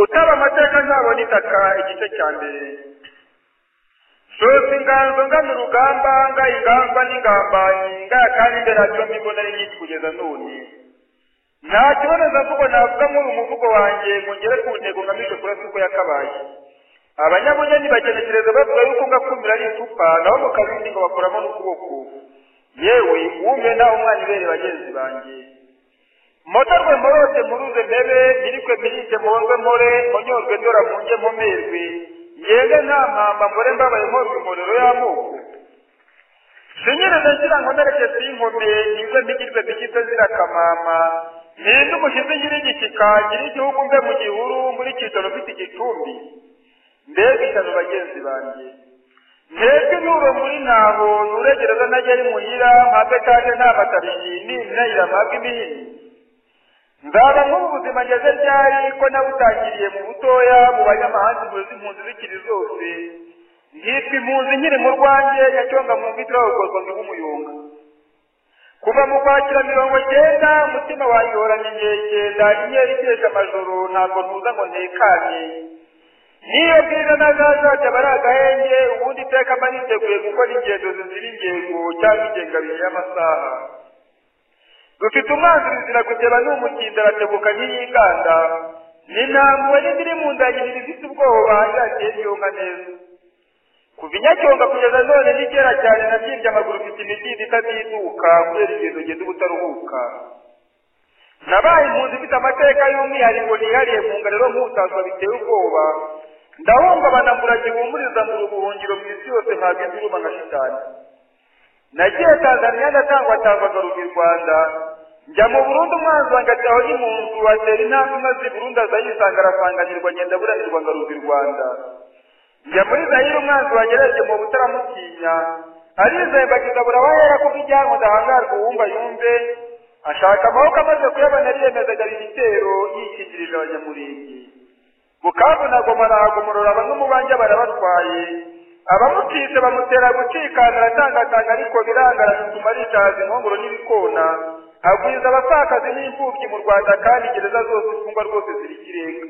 utaba amateka ntabona itaka igice cya mbere sosi inganzo ngana urugamba nga inganzwa n'ingambanyi ngaya kandi mbere yacyo mbigo nari nyinshi kugeza none nta kiboneza mvugo navuga muri umuvugo wanjye ngere ku ntego ngamije kurasa uko yakabaye abanyabugeni bagenekereza bavuga yuko ngakumira ari icupa naho mu kabindi ngo bakuramo n'ukuboko yewe umena umwana ibere bagenzi banjye motorwe morose muruze mbebe nirikwe mirinde muhorwe more munyorwe ndora munge mumerwe yende nta mpamba mbore mbabaye mporwe imorero y'amoko sinyirize ngira ngo nereke sinkome ningwe mbigirwe mbigite zira kamama ninde umushyize ngira igishyika ngira igihugu mbe mu gihuru muri kitoro mfite igicumbi mbega ishyano bagenzi banjye ntejwe nuro muri ntaho nuregereza ntajya ari muhira mpambe kandi nta matabiri n'imyayira mpabwe imihini nzaba nk'ubu buzima ngeze ryari ko nabutangiriye mu butoya mu banyamahanga muzi impunzi zikiri zose nkitwa impunzi nkiri mu rwanjye yacyonga mu mvitira wogozwa ngo umuyonga kuva mu kwakira mirongo cyenda umutima wanjye uhoranye inkeke ndahinyera ikesha amajoro ntabwo ntuza ngo ntekanye niyo bwira ntazazajya bari agahenge ubundi iteka mba niteguye gukora ingendo zizira ingengo cyangwa ingengabihe y'amasaha dufite umwanzi ruzira kugeba n'umukinda aratebuka nk'iyinganda nintambuwe n'indiri mu nda yibiri ifite ubwoba yateye iyonka neza kuva inyacyonga kugeza none n'ikera cyane nabyimbye amaguru mfite imikinda itatiduka kubera ingendo ngenda ubutaruhuka nabaye impunzi ifite amateka y'umwihariko nihariye mu ngariro nk'utaswa biteye ubwoba ndahungabana mbura gihumuriza mbura ubuhungiro mu isi yose ntabwo indiruma nka shitani nagiye tanzaniya ndatangwa tangaga mu rwanda njya mu burundi umwanzi wanjye ataho mu nzu atera intambwe imaze i burundi azayisanga arasanganirwa ngenda buranirwa ngarurwa i rwanda njya muri zayire umwanzi wanjye arebye mu butaramutinya arizeye mbagizabura wahera kuko ijyanwa ndahangarwa uwumva yumve ashaka amaboko amaze kuyabona ariyemeza agaba ibitero yikingirije abanyamurenge bukavunagoma arahagomorora bamwe mu banjye barabatwaye abamutise bamutera gucikana aratangatanga ariko birangara bituma rishaza inkongoro n'ibikona agwiza abapfakazi n'imfubyi mu rwanda kandi gereza zose imfungwa rwose ziri ikirenga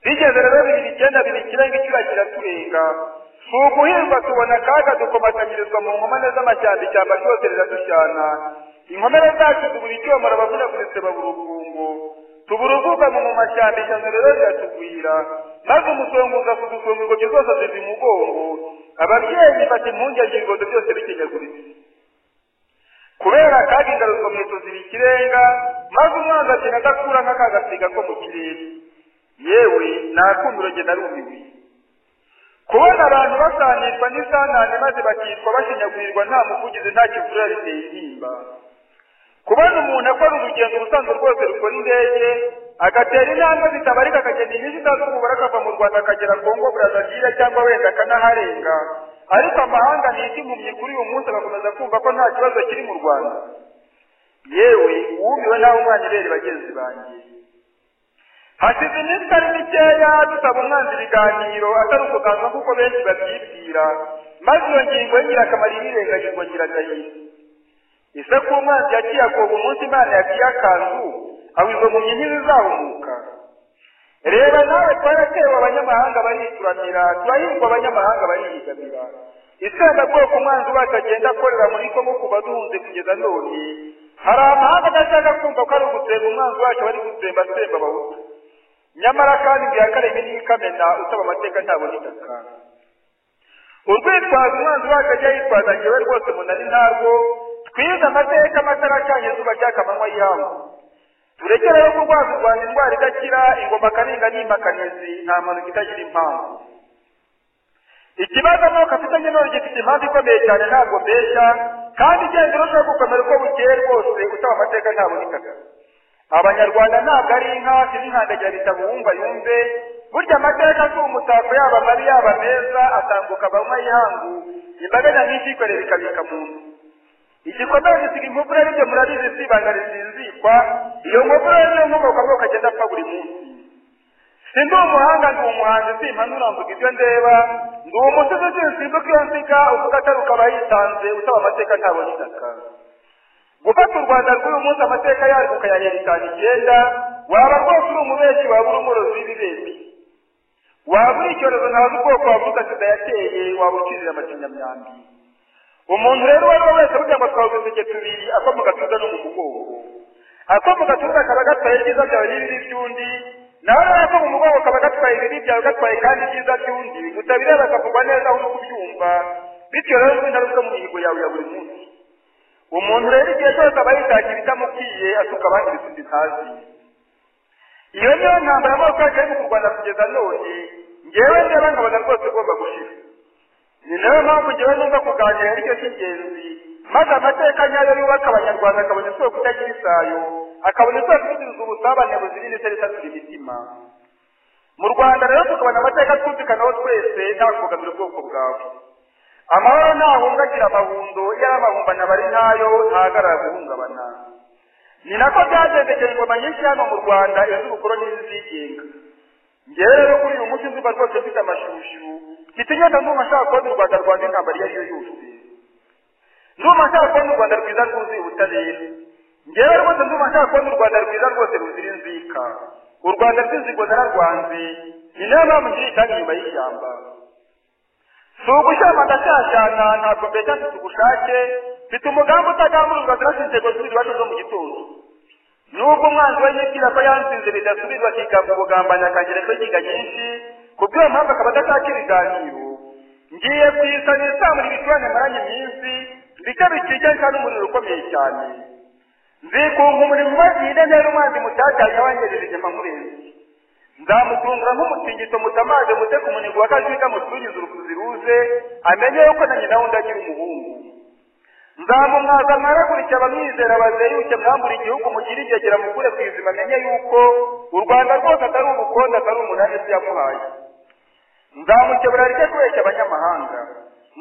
bigeze rero bibiri icyenda biri ikirenga icyura kiraturenga si uguhirwa tubona akaga dukomatanyirizwa mu nkomane z'amashyamba ishyamba ryose riradushyana inkomere zacu tubura icyoma arabavunaguritse babura urukungo tubura ubwugamo mu mashyamba ishyano rero riratugwira maze umusonguza kudusonga ingobyi zose aziva imugongo ababyeyi bati impungenge ibibondo byose bikenyaguritse kubera akaga ingaruzwa mu ziba ikirenga maze umwanzi akina adakura nk'akagasiga ko mu kirere yewe nakumiro nge narumiwe kubona abantu basanishwa n'isangane maze bakitwa bashinyagurirwa nta muvugizi nta kivurira riteye intimba kubona umuntu akora urugendo ubusanzwe rwose rukora indege agatera intambwe zitabarika akagenda inyinshi itazumubara akava mu rwanda akagera kongo burazavira cyangwa wenda akanaharenga ariko amahanga ntiti impumyi kuri uyu munsi agakomeza kumva ko nta kibazo kiri mu rwanda yewe wumiwe nawe umwana ibere bagenzi banjye hashize iminsi itari mikeya dusaba umwanzi ibiganiro atari ukuganzwa kuko benshi babyibwira maze iyo ngingo y'ingirakamaro ibirengagirwa nyiradahiro ese ko umwanzi yaciye akoba umunsi imana yaciye akanzu awizo mu nkingi zizahumuka reba nawe twaratewe abanyamahanga barituramira turahirwa abanyamahanga barihigamira itsembabwoko umwanzi wacu agenda akorera muri kongo kuva duhunze kugeza none hari amahanga adashaka kumva ko ari ugutsemba umwanzi wacu bari gutsemba asemba abahutu nyamara kandi ngo iyakareme n'ikamena utaba amateka ntabona itaka urwitwaza umwanzi wacu ajya yitwaza ngewe rwose munari ntarwo twize amateka amatara acanye zuba ry'akamanywa y'ihangu turekere yo kurwaza u rwanda indwara idakira ingoma karinga n'impakanizi nta mpanuka itagira impamvu ikibazo nuko afitanye none gifite impamvu ikomeye cyane ntabwo mbeshya kandi igenda urushaho gukomera uko bukeye rwose utaba amateka ntabonekaga abanyarwanda ntabwo ari inka sin'inkandagirira bitabo wumva yumve burya amateka si umutako yaba mabi yaba meza atambuka abanywa y'ihangu imbaga nyamwinshi yikorera ikabika mu nzu igikomere gisiga inkokora aribyo murabizi si ibanga risinzikwa iyo nkokora niyo nkomoka bwoko agenda apfa buri munsi si ndi umuhanga ndi umuhanzi simpanura mvuga ibyo ndeba ndi umusizi sinsimbuka iyo nsiga uvuga atari ukaba yitanze usaba amateka ntabona itaka gufata u rwanda rw'uyu munsi amateka yarwo ukayahera itanu icyenda waba rwose uri umubeshyi waba uri umworozi ibi waba uri icyorezo ntazi ubwoko wavuga sida yateye waba ukirira amakinyamyambi umuntu rero uwo ari we wese burya ngo twavuze uduseke tubiri ako mu gatuza no mu mugongo ako mu gatuza kaba gatwaye ibyiza byawe n'ibibi by'undi nawe rero ako mu mugongo kaba gatwaye ibibi byawe gatwaye kandi ibyiza by'undi utabireba akavugwa neza aho uri kubyumva bityo rero ni ingaruka mu mihigo yawe ya buri munsi umuntu rero igihe cyose aba yitashye ibitamukwiye asuka abandi ibisubizo itazi iyo niyo ntambara amoko yacu ariko mu rwanda kugeza none ngewe ndeba nkabona rwose ugomba gushira ni nayo mpamvu ngewe numva kuganira aricyo cy'ingenzi maze amateka nyayo yubaka abanyarwanda akabona isoko itagira isayo akabona isoko isubiza ubusabane buzira indetse ritatira imitima mu rwanda rero tukabona amateka twumvikanaho twese nta kubogamira ubwoko bwawe amahoro ntahungagira amahundo iyo ari amahumbana aba ari ntayo ntahagarara guhungabana ni nako byagendekeye ingoma nyinshi hano mu rwanda iz'ubukoroni n'izigenga ngewe rero kuri uyu munsi nzuba rwose mfite amashushu mfite inyota ndumva nshaka kubona u rwanda rwanda intambara iyo ari yo yose ndumva nshaka kubona u rwanda rwiza rwuzuye ubutabera ngewe rwose ndumva nshaka kubona u rwanda rwiza rwose ruzira inzika u rwanda rw'inzigo nararwanze ni nayo mpamvu nkiri cyane inyuma y'ishyamba si ugushyama ndashyashyana ntabwo mbeshya mfite ubushake mfite umugambi utagamburuzwa zirasa inzego z'iwacu zo mu gitondo nubwo umwanzi we yibwira ko yansinze bidasubizwa akigamba ubugambanyi akagira inzogiga nyinshi ku bw'iyo mpamvu akaba adashaka ibiganiro ngiye ku isa nisamura ibicurane maranye iminsi ndetse bikikije n'umuriro ukomeye cyane nzikunga umurimo maze iyi ntera umwanzi mutatanya wangirije igema murenze nzamutungura nk'umutingito mutamaze mute ku munigo wa kajuga musubize urukuzi ruze amenye yuko na nyina wundi agira umuhungu nzamumwaza mwaragurike abamwizera bazeyuke mwambura igihugu mugire igegera mukure ku izima amenye yuko u rwanda rwose atari ubukonde atari umunani se yamuhaye nzamukebura rike kubeshya abanyamahanga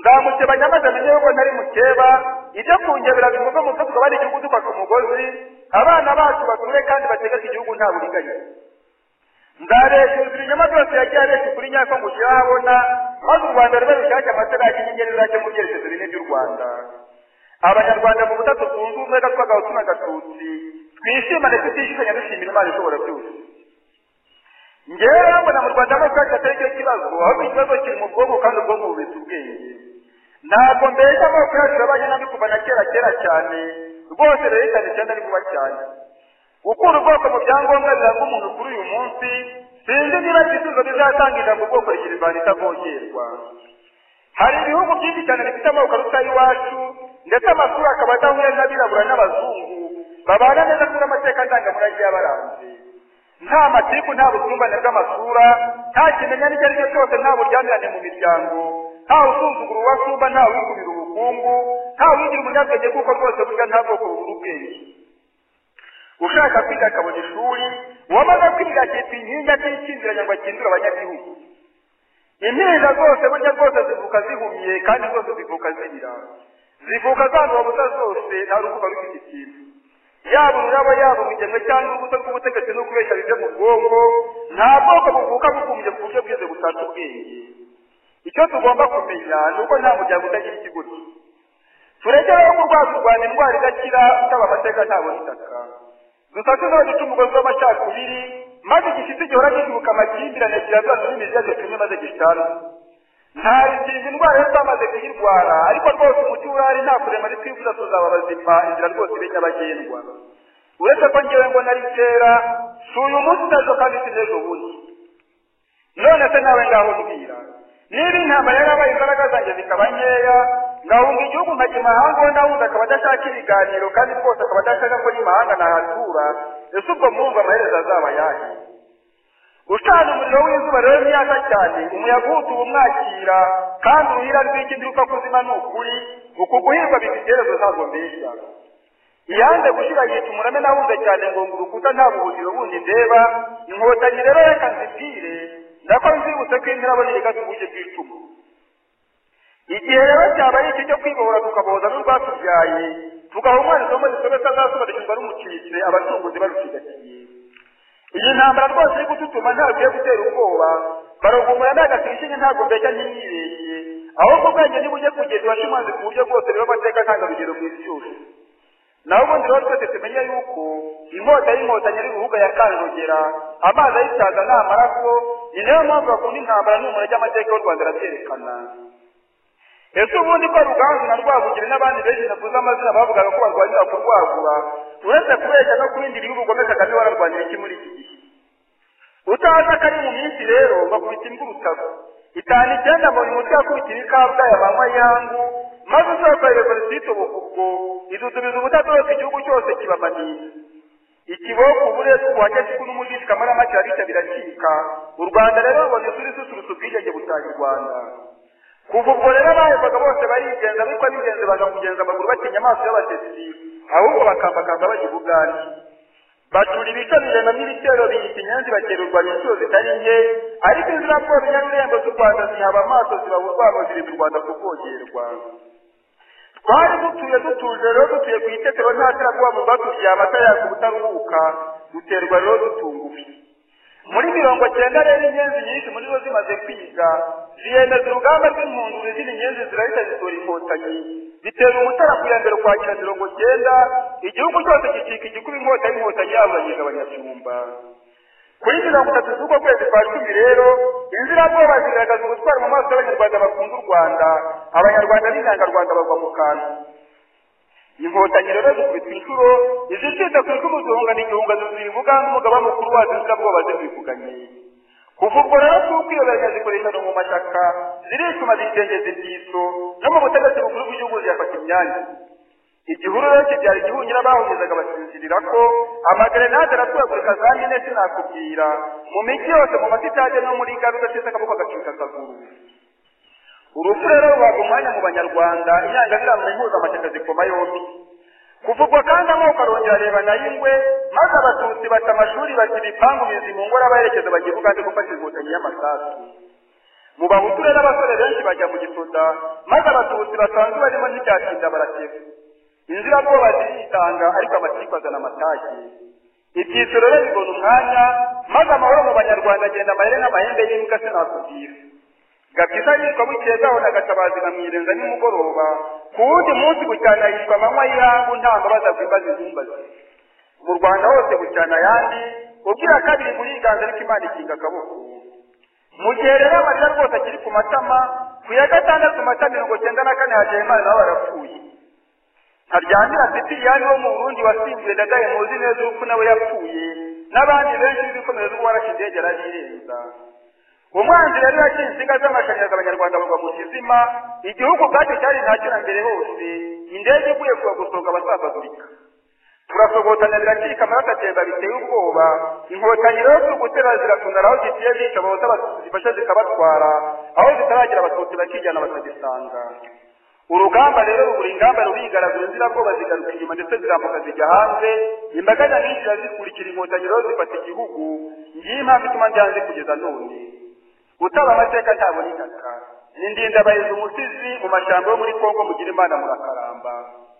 nzamukebanya maze amenye yuko ntari mukeba ibyo kungebera bivuga mu byo twaba ari igihugu dufata umugozi abana bacu bature kandi bategeka igihugu nta buriganya nzareshuza ibinyoma byose yagiye abeshya ukuri nyako ngo ugire aho abona maze u rwanda rube rushake amatara y'inyenyeri ruracyo mu byerekezo bine by'u rwanda abanyarwanda mu butatu twunze ubumwe gatwagahutu na gatutsi twishimane tutishikanya dushimira imana ishobora byose ngewe rero mbona mu rwanda amaso yacu atari cyo kibazo ahubwo ikibazo kiri mu bwonko kandi ubwonko bubitse ubwenge ntabwo mbese amoko yacu yabaye nabi kuva na kera kera cyane rwose rero cyane cyane ari vuba cyane gukura ubwoko mu byangombwa biranga umuntu kuri uyu munsi sinzi niba igisubizo bizatanga ijambo ubwoko rikirivana itavogerwa hari ibihugu byinshi cyane bifite amoko aruta ay'iwacu ndetse amasura akaba adahuye n'abirabura n'abazungu babana neza kuri amateka ndangamurage yabaranze nta matiku nta busumbane bw'amasura nta kimenya n'icyo ari cyo cyose nta buryamirane mu miryango nta usuzugura uwasumba nta wikubira ubukungu nta wigira umunyabwenge kuko rwose burya nta bwoko bubura ubwenge ushaka kwiga akabona ishuri uwamaze kwiga akitwa inkingi atishingiranya ngo akindure abanyagihugu impinja zose burya rwose zivuka zihumye kandi zose zivuka zibira zivuka zanduye ubusa zose nta rukuba rufite ikintu yaba ururabo yaba urugemwe cyangwa urubuto rw'ubutegetsi no kubeshya bive mu bwonko nta bwoko buvuka bukumbye ku buryo bwize butata ubwenge icyo tugomba kumenya ni uko nta muryango utagira ikiguzi tureke rero kurwaza u rwanda indwara idakira utaba amateka ntabona itaka dusatuzeho duca umugozi w'amacakubiri maze igifite gihora gicubuka amakimbirane kirazazamo imizajyo kimwe maze gishana ntabikinga indwara yo twamaze kuyirwara ariko rwose umuti urari nta kuremare twifuza tuzaba bazima inzira rwose ibe nyabagendwa uretse ko ngewe ngo nari kera si uyu munsi utaje kandi si n'ejo bundi none se nawe ngaho mbwira niba intambara yarabaye imbaraga zanjye zikaba nkeya ngahunga igihugu nkajya imahanga uwo ndahunze akaba adashaka ibiganiro kandi rwose akaba adashaka ko n'imahanga nahatura ese ubwo mwumva amaherezo azaba yahe ucana umuriro w'izuba rero ni yaka cyane umuyaga uwutuba umwakira kandi uruhira rw'ikindi kuzima ni ukuri uku guhirwa bigitereza ntabwo mbeshya iyanze gushyira yica umurame nahunze cyane ngo ngo urukuta nta buhungiro bundi ndeba inkotanyi rero reka nzibwire nako nzibutse ko intiraboneye gatubuye bw'icumu igihe rero cyaba ari iki cyo kwibohora tukaboza n'urwatubyaye tugaha umwana isomo risobetse azasobanukirwa rumucitse abacunguzi barucigatiye iyi ntambara rwose iri gututuma ntabwiye gutera ubwoba barugumura ndagakirishije ntabwo mbeshya ntimwibeshye ahubwo ubwenge nibujye kugeza iwashimanze ku buryo bwose rero amateka ntabwo rugero mu isi yose naho ubundi rero twese tumenye yuko inkota y'inkotanyi ari ruhuga ya kanjogera amazi ayisaza ni amaraso ni nayo mpamvu bakunda intambara n'umuntu ry'amateka y'u rwanda arabyerekana ese ubundi ko ruganzu na rwabugiri n'abandi benshi navuze amazina bavugaga ko barwanira kurwagura uretse kubeshya no kubindira iyo ubugome kagame wararwaniye iki muri iki gihe utazi akari mu minsi rero bakubita imbwa urutaro itanu icyenda mu nyuma yakubitira ikabwayi manywa yangu maze usohoka revolisiyo ubukubwo idudubiza ubutadohoka igihugu cyose kibamanira ikiboko uburetwa ubuhake kuko n'umugisha muri make arabita biracika u rwanda rero rubona isura isusurutsa ubwigenge butaha u rwanda kuva ubwo rero abahekwaga bose barigenza ariko abigenze bakakugenza amaguru batinya amaso y'abatetsi ahubwo bakambakamba bajya ubugande bacura ibitamije na n'ibitero biyita inyanzi bakererwa inshuro zitari nke ariko inzirabwoba inyarurembo z'u rwanda zihaba amaso zibaba urwango ziri mu rwanda kuvogerwa twari dutuye dutuje rero dutuye ku itetero nta terabwoba mu baturiye amata yaka ubutaruhuka duterwa rero dutunguwe muri mirongo cyenda rero inyenzi nyinshi muri zo zimaze kwiga ziyemeza urugamba rw'impunduru izindi nyenzi zirahita zitora inkotanyi bitera umutara ku ya mbere ukwakira mirongo cyenda igihugu cyose gicika igikuba inkota y'inkotanyi yaburagiza abanyashyumba kuri mirongo itatu z'uko kwezi kwa cumi rero inzirabwoba zigaragaza ubutwari mu maso y'abanyarwanda bakunda u rwanda abanyarwanda b'inyangarwanda bagwa mu kantu inkotanyi rero zikubitwa inshuro izicitse ku icumu zihungana igihunga zuzuye umugambi umugaba mukuru wazo inzirabwoba zikwivuganye kuva ubwo rero kukwiyobanya zikoreshana mu mashyaka ziricuma zicengeza ibyiso no mu butegetsi bukuru bw'igihugu ziyafata imyanya igihuru rero kibyara igihunyira bahungizaga basinzirira ko amagerenade araturagurika za mine sinakubwira mu migi yose mu masitade no muri gare udasize akaboko agacika akaguru urupfu rero ruhabwa umwanya mu banyarwanda inyangamirano impuzamashyaka zikoma yombi kuvugwa kandi amoko arongera areba na y'ingwe maze abatutsi bata amashuri bati ibipangu bizi mu ngoro abaherekeza bajya ugande gufata inkotanyi y'amasasu mu bahutu rero abasore benshi bajya mu gisoda maze abatutsi basanzwe barimo ntibyatinda barakeba inzirabwoba ziritanga ariko amatiku azana amatashye ibyiciro rero bibona umwanya maze amahoro mu banyarwanda agenda amahere n'amahembe y'imbwa sinakubwira gakiza yitwa bukeye bwaho na gatabazi bamwirenza nimugoroba ku wundi munsi bucyana yitwa amanywa y'ihangu nta mbabaza bwimbaza izumbazi mu rwanda hose bucyana ayandi ubwira kabiri buriganza ariko imana ikinga akaboko mu gihe rero amarira rwose akiri ku matama ku ya gatandatu mata mirongo cyenda na kane hajyaye imana nabo barapfuye ntaryamira sipiriyani wo mu burundi wasimbuye ndagaye muzi neza urupfu nawe yapfuye n'abandi benshi b'ibikomere z'uwarashe indege arabirenza umwanzi rero yaciye insinga z'amashanyarazi abanyarwanda bagwa mu kizima igihugu ubwacyo cyari ntacyo na mbere hose indege iguye kuba gusohoka abasambagurika turasogotana biracika amaraso atemba biteye ubwoba inkotanyi rero turi gutera ziratunara aho zigiye zica abahota abatutsi zifasha zikabatwara aho zitaragera abatutsi bakijyana bakagisanga urugamba rero rubura ingamba rurigaragura inzirabwoba zigaruka inyuma ndetse zirambuka zijya hanze imbaga nyamwinshi irazikurikira inkotanyi rero zifata igihugu ngiyi impamvu ituma ndyanze kugeza none utaba amateka ntabona itaka ni ndindabahiza umusizi mu mashyamba yo muri kongo mugira imana murakaramba